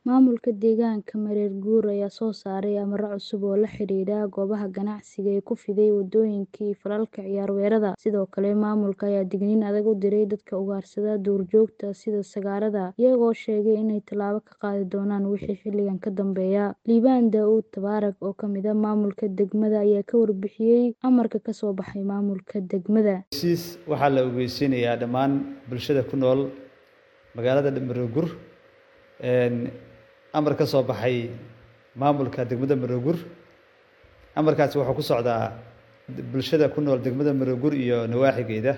Maamulka deegaanka Mareer Guur ayaa soo saaray amarro cusub oo la xidhiidha goobaha ganacsiga ee ku fiday waddooyinka iyo falalka ciyaar weerarada. Sidoo kale, maamulka ayaa digniin adag u diray dadka ugaarsada duurjoogta sida sagaarada, iyagoo sheegay inay tallaabo ka qaadi doonaan wixii xilligan ka dambeeya. Liibaan Daa'uud Tabaarak, oo ka mid ah maamulka degmada, ayaa ka warbixiyay amarka ka soo baxay maamulka degmada. Heshiis waxaa la ogeysiinayaa dhammaan bulshada ku nool magaalada Mareer Guur amar ka soo baxay maamulka degmada Mareer Guur. Amarkaasi wuxuu ku socdaa bulshada ku nool degmada Mareer Guur iyo nawaaxigeeda.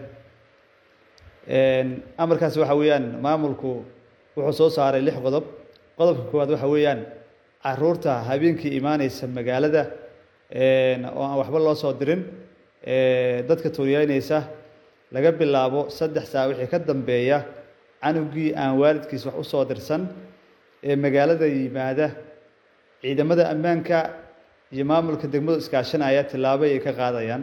Amarkaasi waxa weeyaan maamulku wuxuu soo saaray lix qodob. Qodobka koowaad waxa weeyaan caruurta habeenkii imaaneysa magaalada oo aan waxba loo soo dirin dadka tuuriyeynaysa laga bilaabo saddex saac wixii ka dambeeya canugii aan waalidkiis wax u soo dirsan ee magaalada yimaada ciidamada ammaanka iyo maamulka degmadu iskaashanaya tillaabo ay ka qaadayaan.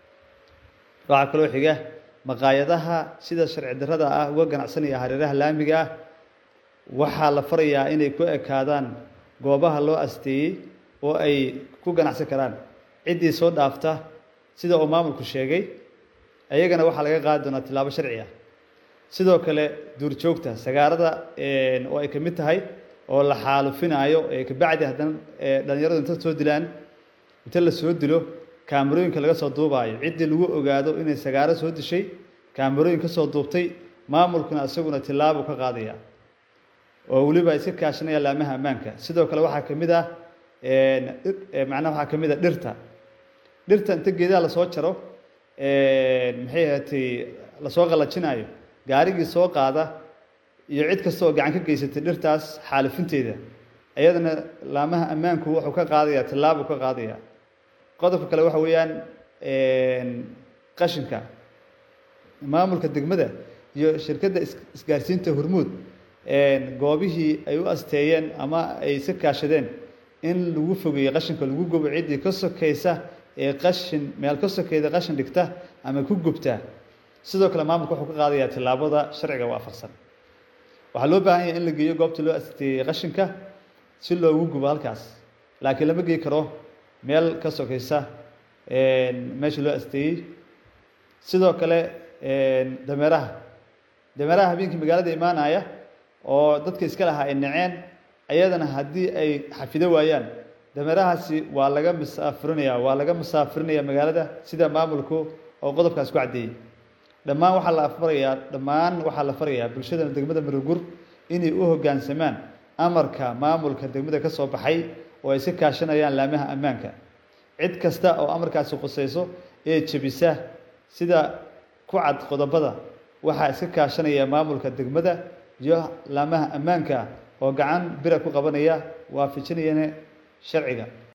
Waxaa kaloo xiga maqaayadaha sida sharci darrada ah uga ganacsanaya hareeraha laamiga ah waxaa la farayaa inay ku ekaadaan goobaha loo asteeyay oo ay ku ganacsan karaan. Ciddii soo dhaafta sida uu maamulku sheegay ayagana waxaa laga qaadi doonaa tillaabo sharci ah. Sidoo kale duurjoogta sagaarada oo ay ka mid tahay oo la xaalufinayo ee ka bacdi haddana dhalinyaradu inta soo dilaan inta la soo dilo kaamirooyinka laga soo duubayo ciddii lagu ogaado inay sagaaro soo dishay kaamirooyin ka soo duubtay maamulkuna isaguna tillaabo ka qaadaya oo weliba iska kaashanaya laamaha ammaanka sidoo kale waxaa ka mid ah macnaha waxaa ka mid ah dhirta dhirta inta geedaha lasoo jaro maxay ahaatay lasoo qalajinayo gaarigii soo qaada iyo cid kasta oo gacan ka geysatay dhirtaas xaalifinteeda iyadana laamaha ammaanku wuxuu ka qaadaya tillaabo ka qaadaya qodobka kale waxa weeyaan qashinka maamulka degmada iyo shirkadda isgaarsiinta hormuud goobihii ay u asteeyeen ama ay iska kaashadeen in lagu fogeeyo qashinka lagu gubo ciddii ka sokaysa ee qashin meel ka sokeeda qashin dhigta ama ku gubta sidoo kale maamulka wuxuu ka qaadayaa tillaabada sharciga waafaqsan waxaa loo baahan yahay in la geeyo goobta loo asteeyey qashinka si loogu gubo halkaas laakiin lama geey karo meel ka sokaysa meesha loo asteeyey sidoo kale dameeraha dameeraha habeenkii magaalada imaanaya oo dadka iska lahaa ay naceen ayadana haddii ay xafido waayaan dameerahaasi waa laga musaafirinaya waa laga musaafirinaya magaalada sida maamulku oo qodobkaas ku caddeeyey dhammaan waxaa la farayaa dhammaan waxaa la farayaa bulshada degmada Mareer Guur inay u hoggaansamaan amarka maamulka degmada ka soo baxay oo ay iska kaashanayaan laamaha ammaanka cid kasta oo amarkaasi qusayso ee jebisa sida ku cad qodobada waxaa iska kaashanaya maamulka degmada iyo laamaha ammaanka oo gacan bira ku qabanaya waafajinayana sharciga